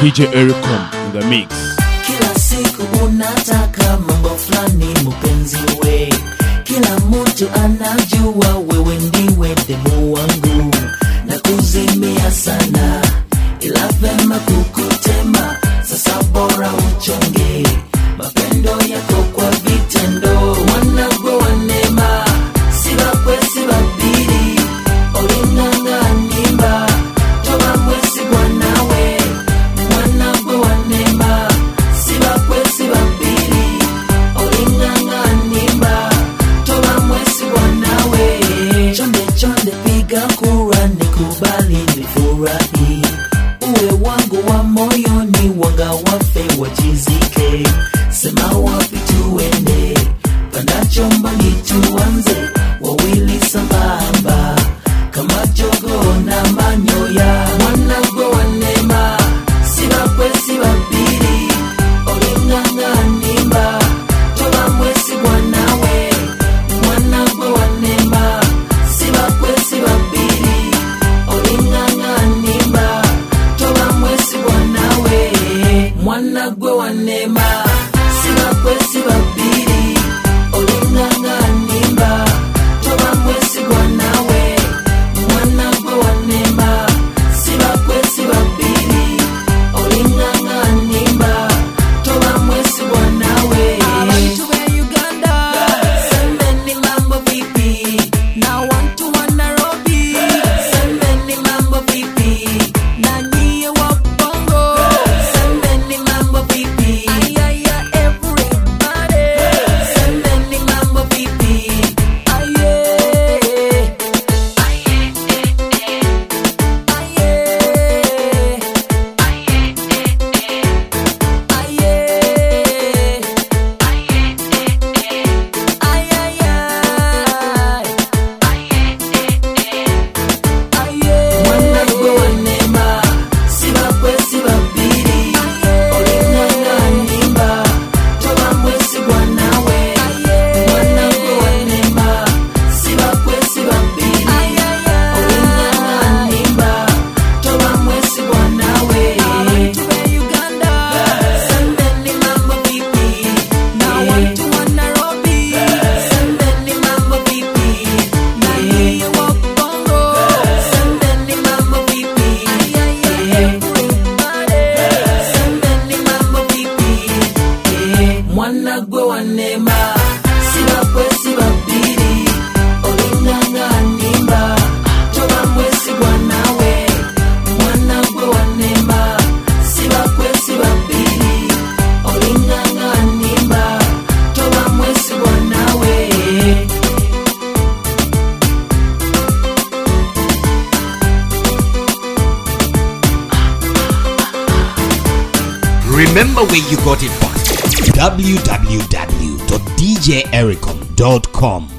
DJ Ericom in the mix. kila siku unataka mambo fulani mpenzi we kila mtu anajua wewe ndiwe demu wangu na kuzimia sana ila vema kukutema sasa bora uchonge mapendo yako kwa vitendo wanagwe wanema sibakwe sibabiri oling'ang'animba toba mwesigwa nawe mwanagwe wanema sibakwe sibabiri oling'ang'animba toba mwesigwa nawe chonde chonde piga kura nikubali nifurahi uwe wangu wa moyoni wanga wafe wachizike sema wapi tuende panda chombani tuanze wawili sambamba kama jogo na manyoya mwanagwe wanema sibakwe sibabiri oling'ang'animba toba mwesigwa nawe mwanagwe wanema sibakwe sibabiri oling'ang'animba toba mwesigwa nawe mwanagwe wanema sibakwe sibabiri oling'ang'animba toba mwesigwa nawe mwanagwe wanema sibakwe sibabiri oling'ang'animba toba mwesigwa nawe Abantu be Uganda sembeni mambo vipi na watu wa Nairobi sembeni mambo vipi na nyie wa Bongo sembeni mambo vipi ayaya everybody sembeni mambo vipi aye mwanagwe wanema sibakwe sibabiri oling'ang'animba toba mwesigwa nawe mwanagwe wanema sibakwe sibabiri oling'ang'animba toba mwesigwa nawe sembeni mambo vipi sembeni mambo vipi sembeni mambo vipi sembeni mambo vipi mwanagwe wanema sibakwe sibabiri oling'ang'animba toba mwesigwa nawe mwanagwe wanema sibakwe sibabiri oling'ang'animba toba mwesigwa nawe Remember where you got it from. www.djericom.com